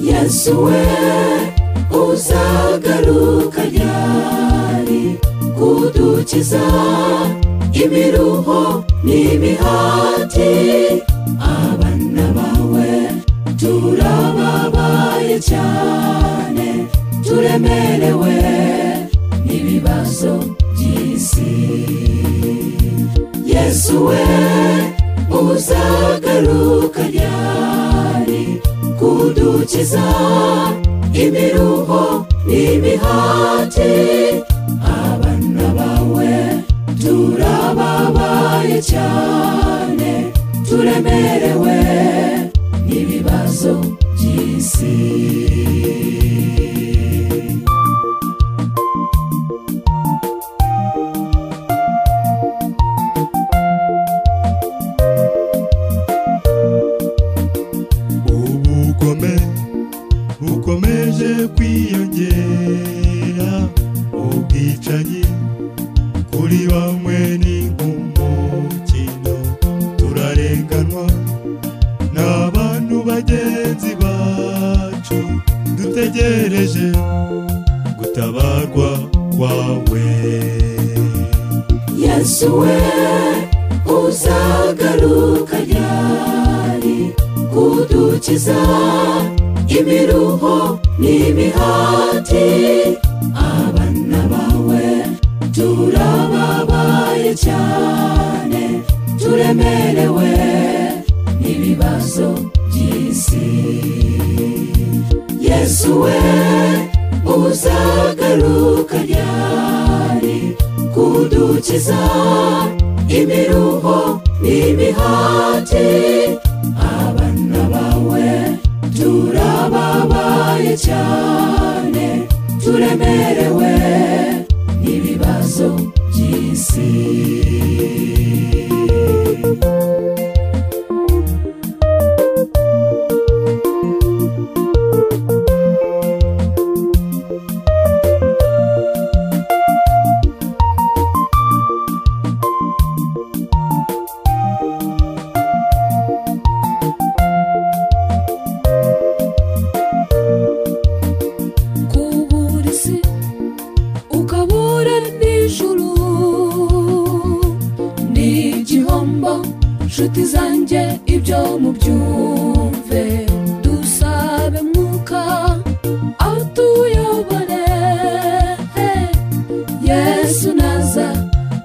yesu we uzagaruka ryari kudukiza imiruho n'imihati abana bawe turababaye cyane turemerewe n'ibibazo by'isi yesu we uzagaruka ryari kudukiza imiruho n'imihati abana bawe turababaye cyane turemerewe n'ibibazo by'isi ubugome bukomeje kwiyongera ubwicanyi kuri bamwe ni nk'umukino turarenganwa n'abantu bagenzi bacu dutegereje gutabarwa kwawe yesu we uzagaruka ryari kudukiza imiruho n'imihati abana bawe turababaye cyane turemerewe n'ibibazo by'isi yesu we uzagaruka ryari kudukiza imiruho n'imihati abana bawe turababaye cyane turemerewe n'ibibazo by'isi kubura isi ukabura n'ijuru ni igihombo nshuti zanjye ibyo mubyumve dusabe mwuka atuyobore yesu naza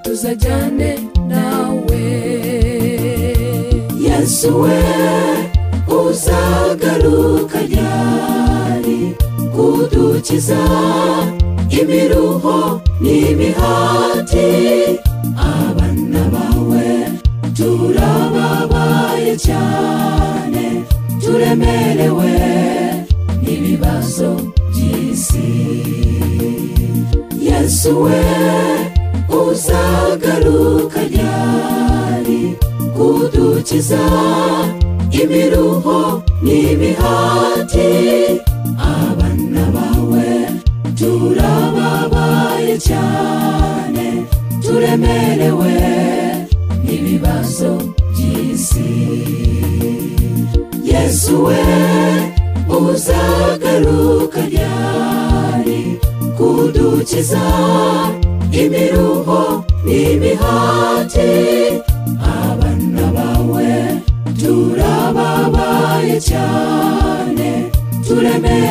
tuzajyane nawe yesu we uzagaruka ryari kudukiza imiruho n'imihati abana bawe turababaye cyane turemerewe n'ibibazo by'isi yesu we uzagaruka ryari kudukiza imiruho n'imihati abana bawe turababaye cyane turemerewe n'ibibazo by'isi yesu we uzagaruka ryari kudukiza imiruho n'imihati abana bawe turababaye cyane turemere